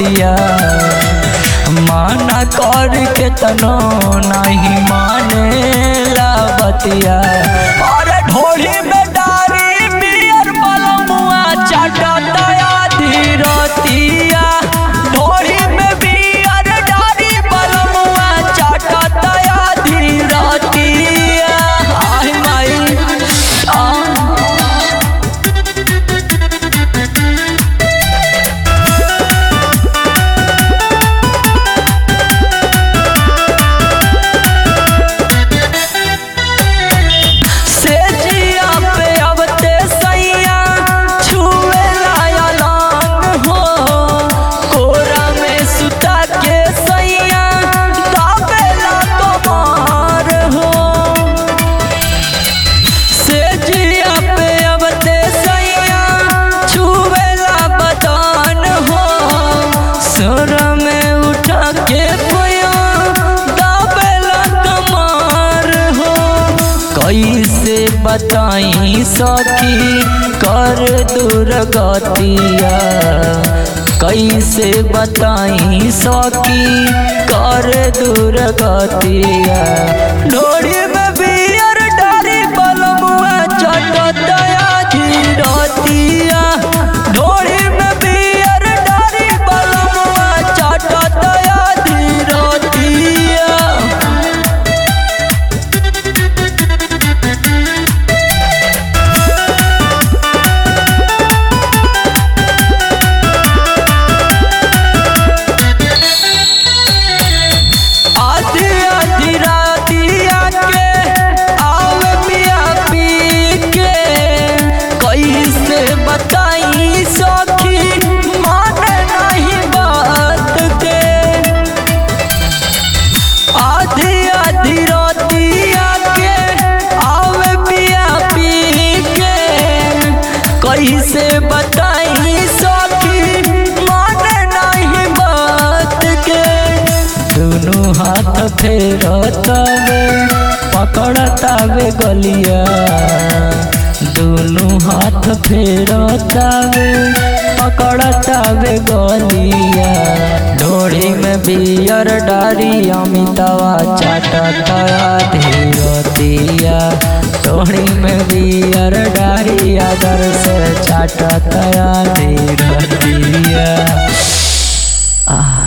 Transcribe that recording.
बतिया माना कर के तनो नहीं माने ला बतिया अरे ढोली में डारी बियर बलमुआ चाटतया धीरतिया ढोली में बियर डारी बलमुआ चाटतया धीरतिया आई माई आ से जिया पे अबते सैया छुए लायलान हो कोरा में सुता के सैया दाबेला कमार हो से जिया पे अबते सैया छुए ला बदान हो सुर में उठा के पोया दाबेला कमार हो कैसे बताई सखी कर दुर्गतिया कैसे बताई सखी कर दुर्गतिया डोरी में बियर डारी बलमुआ चटतया धीरतिया डोरी में बियर डारी बलमुआ चटतया धीरतिया आधी आधी रातिया के आवे पिया पी के कैसे बताई सखी माने नहीं बात के आधी आधी रातिया के आवे पिया पी के कैसे बताई सखी माने नहीं बात के दोनों हाथ फेरतावे पकड़तावे गलिया दोनों हाथ फेरतावे पकड़तावे गलिया ढोड़ी में बियर डारी अमितावा चाटतया धीरतिया ढोड़ी में बियर डारी आदर से चाटतया धीरतिया आ